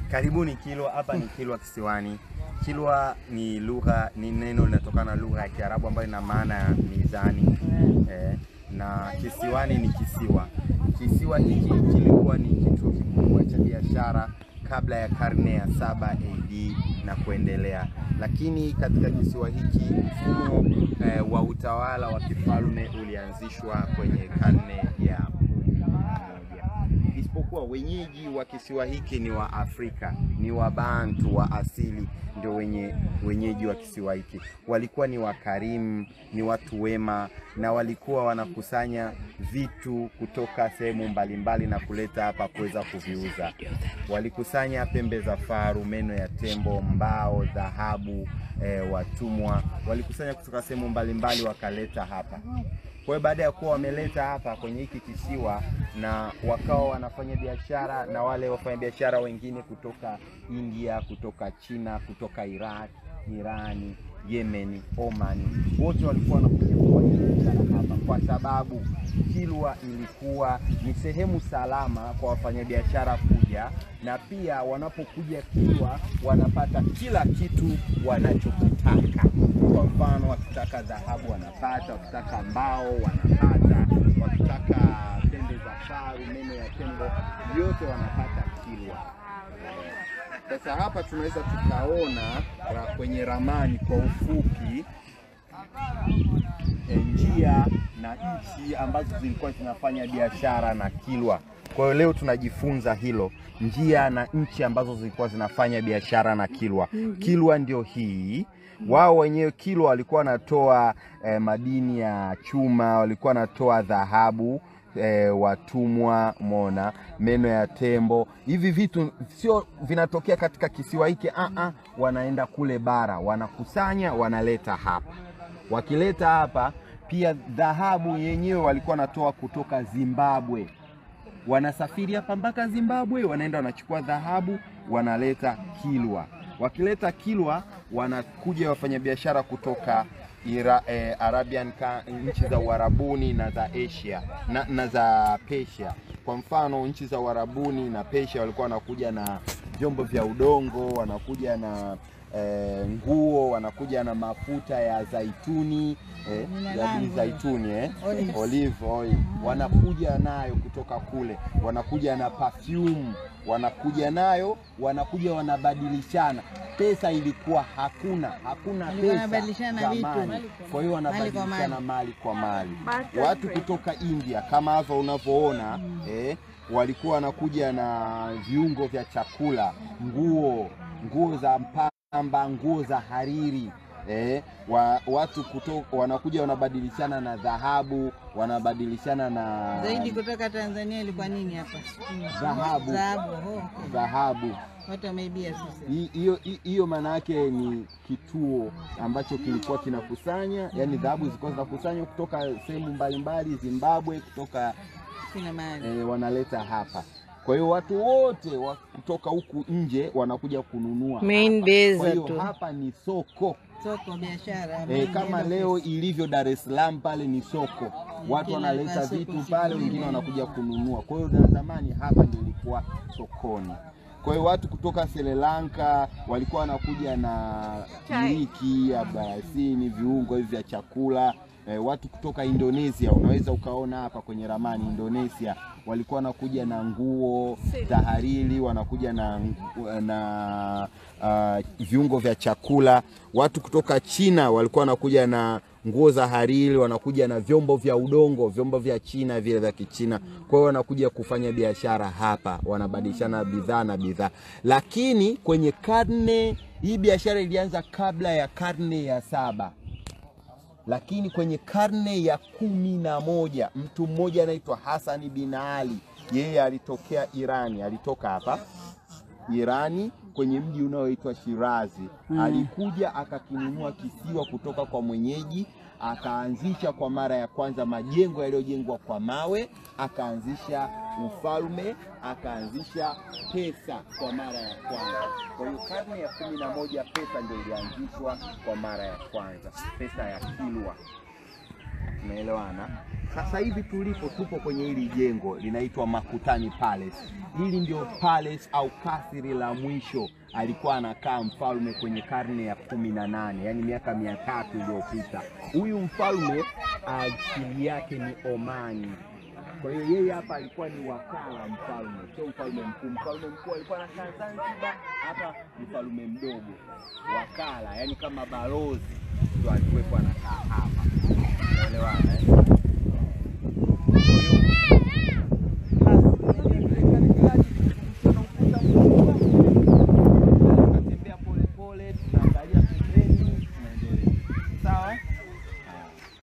Karibuni Kilwa. Hapa ni Kilwa Kisiwani. Kilwa ni lugha, ni neno linatokana na lugha ya Kiarabu ambayo ina maana ya mizani eh, na kisiwani ni kisiwa. Kisiwa hiki kilikuwa ni kituo kikubwa cha biashara kabla ya karne ya saba AD na kuendelea, lakini katika kisiwa hiki mfumo eh, wa utawala wa kifalme ulianzishwa kwenye karne ya kumi na moja isipokuwa wenyeji wa kisiwa hiki ni wa Afrika, ni Wabantu wa asili, ndio wenye wenyeji wa kisiwa hiki. Walikuwa ni wakarimu, ni watu wema, na walikuwa wanakusanya vitu kutoka sehemu mbalimbali na kuleta hapa kuweza kuviuza. Walikusanya pembe za faru, meno ya tembo, mbao, dhahabu, e, watumwa. Walikusanya kutoka sehemu mbalimbali wakaleta hapa. Kwa hiyo baada ya kuwa wameleta hapa kwenye hiki kisiwa na wakawa wanafanya biashara na wale wafanyabiashara wengine kutoka India, kutoka China, kutoka Iraq, Irani, Yemen, Oman, wote walikuwa wanakuja kufanya biashara hapa, kwa sababu Kilwa ilikuwa ni sehemu salama kwa wafanyabiashara kuja, na pia wanapokuja Kilwa wanapata kila kitu wanachokitaka. Kwa mfano, wakitaka dhahabu wanapata, wakitaka mbao wanapata, wakitaka pembe za faru, meno ya tembo, yote wanapata Kilwa. Sasa hapa tunaweza tukaona ra- kwenye ramani kwa ufupi e, njia na nchi ambazo zilikuwa zinafanya biashara na Kilwa. Kwa hiyo leo tunajifunza hilo, njia na nchi ambazo zilikuwa zinafanya biashara na Kilwa. Kilwa ndio hii wao wenyewe Kilwa walikuwa wanatoa eh, madini ya chuma, walikuwa wanatoa dhahabu eh, watumwa, mona meno ya tembo. Hivi vitu sio vinatokea katika kisiwa hiki ah, ah, wanaenda kule bara, wanakusanya, wanaleta hapa. Wakileta hapa pia dhahabu yenyewe walikuwa wanatoa kutoka Zimbabwe wanasafiri hapa mpaka Zimbabwe, wanaenda wanachukua dhahabu wanaleta Kilwa. Wakileta Kilwa, wanakuja wafanyabiashara kutoka Ira, eh, Arabian ka, nchi za Uarabuni na za Asia na, na za Persia. Kwa mfano nchi za Uarabuni na Persia walikuwa wanakuja na vyombo vya udongo, wanakuja na eh, nguo, wanakuja na mafuta ya zaituni eh, ya zaituni eh, Olive. olive oil wanakuja nayo kutoka kule, wanakuja na perfume, wanakuja nayo, wanakuja wanabadilishana. Pesa ilikuwa hakuna, hakuna Walikuwa pesa wanabadilishana vitu. zamani. Kwa hiyo Mali kwa wanabadilishana mali. mali kwa mali. Watu kutoka India kama hapa unavyoona eh, walikuwa wanakuja na viungo vya chakula, nguo, nguo za pamba, nguo za hariri eh, wa, watu kutoka wanakuja wanabadilishana na dhahabu, wanabadilishana na Zaidi kutoka Tanzania ilikuwa nini hapa? Dhahabu. Dhahabu. oh, okay. dhahabu. Watu wameibia sasa. Hi- Hiyo hi- hiyo maana yake ni kituo ambacho kilikuwa kinakusanya, yani dhahabu zilikuwa zinakusanywa kutoka sehemu mbalimbali, Zimbabwe, kutoka Kila mahali. e, wanaleta hapa. Kwa hiyo watu wote wa kutoka huku nje wanakuja kununua Main hapa. base Kwa hiyo tu. hapa ni soko Soko biashara. e, main kama head leo office. ilivyo Dar es Salaam pale ni soko, watu Kila wanaleta soko vitu siku pale, nyingine. wengine wanakuja kununua. Kwa hiyo na zamani hapa ndio ilikuwa sokoni. Kwa hiyo watu kutoka Sri Lanka walikuwa wanakuja na iliki, abarasini, viungo hivi vya chakula. E, watu kutoka Indonesia unaweza ukaona hapa kwenye ramani Indonesia walikuwa wanakuja na nguo za hariri, wanakuja na, na uh, viungo vya chakula. Watu kutoka China walikuwa wanakuja na nguo za hariri, wanakuja na vyombo vya udongo, vyombo vya China vile vya Kichina. Kwa hiyo wanakuja kufanya biashara hapa, wanabadilishana bidhaa na bidhaa. Lakini kwenye karne hii biashara ilianza kabla ya karne ya saba lakini kwenye karne ya kumi na moja mtu mmoja anaitwa Hasani bin Ali, yeye alitokea Irani, alitoka hapa Irani kwenye mji unaoitwa Shirazi. Alikuja akakinunua kisiwa kutoka kwa mwenyeji, akaanzisha kwa mara ya kwanza majengo yaliyojengwa kwa mawe, akaanzisha ufalme, akaanzisha pesa kwa mara ya kwanza. Kwa hiyo karne ya kumi na moja pesa ndio ilianzishwa kwa mara ya kwanza, pesa ya Kilwa. Tumeelewana? Sasa hivi tulipo, tupo kwenye hili jengo linaitwa Makutani Palace. Hili ndio palace au kasri la mwisho alikuwa anakaa mfalme kwenye karne ya kumi na nane, yaani miaka mia tatu iliyopita. Huyu mfalme asili yake ni Omani. Kwa hiyo yeye hapa alikuwa ni wakala mfalme, sio mfalme mkuu. Mfalme mkuu alikuwa anakaa Zanzibar, hapa mfalme mdogo wakala, yani kama balozi ndo alikuwepo anakaa hapa. Unaelewana eh? Kwa hiyo